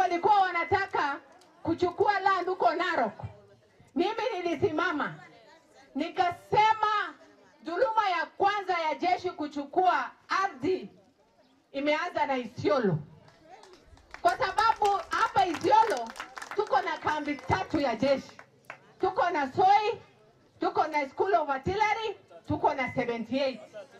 walikuwa wanataka kuchukua land huko Narok, mimi nilisimama nikasema dhuluma ya kwanza ya jeshi kuchukua ardhi imeanza na Isiolo, kwa sababu hapa Isiolo tuko na kambi tatu ya jeshi, tuko na Soi, tuko na School of Artillery, tuko na 78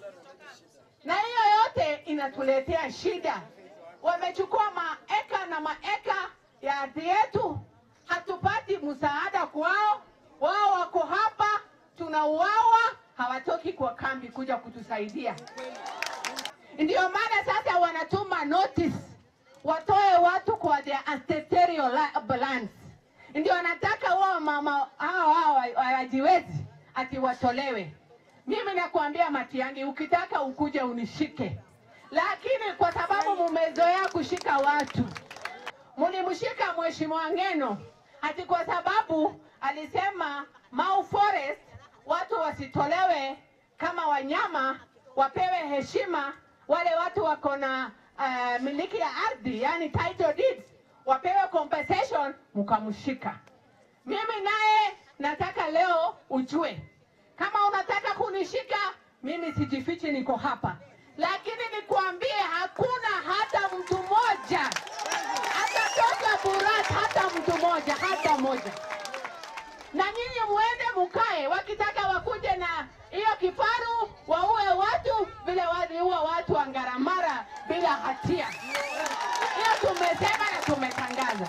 na hiyo yote inatuletea shida. Wamechukua maeka na maeka ya ardhi yetu, hatupati msaada kwao. Wao wako hapa, tunauawa, hawatoki kwa kambi kuja kutusaidia. Ndio maana sasa wanatuma notice watoe watu kwa their ancestral la- lands. Ndio wanataka wao mama hao hao hawajiwezi ati watolewe. Mimi nakwambia Matiang'i, ukitaka ukuje unishike, lakini kwa sababu mumezoea kushika watu, mulimshika Mheshimiwa Ng'eno ati kwa sababu alisema Mau Forest watu wasitolewe kama wanyama, wapewe heshima. Wale watu wako na uh, miliki ya ardhi, yani title deeds, wapewe compensation, mkamshika. Mimi naye nataka leo ujue kama unataka kunishika mimi sijifichi, niko hapa, lakini nikwambie, hakuna hata mtu mmoja atatoka Burat, hata mtu mmoja, hata mmoja. Na nyinyi muende mukae, wakitaka wakuje na hiyo kifaru waue watu vile waliua watu wa Ngaramara bila hatia. Hiyo tumesema na tumetangaza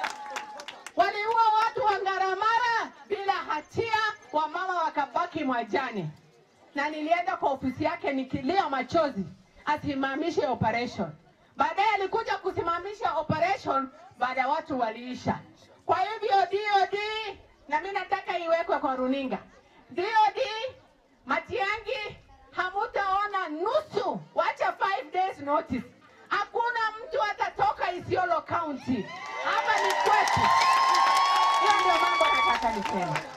waliua watu wa Ngaramara bila hatia, wamama wakabaki mwajani, na nilienda kwa ofisi yake nikilia machozi asimamishe operation. Baadaye alikuja kusimamisha operation baada ya watu waliisha. Kwa hivyo DOD, na mimi nataka iwekwe kwa runinga, DOD Matiang'i, hamutaona nusu, wacha 5 days notice. Hakuna mtu atatoka Isiolo County, hapa ni kwetu. Hiyo ndio mambo nataka niseme.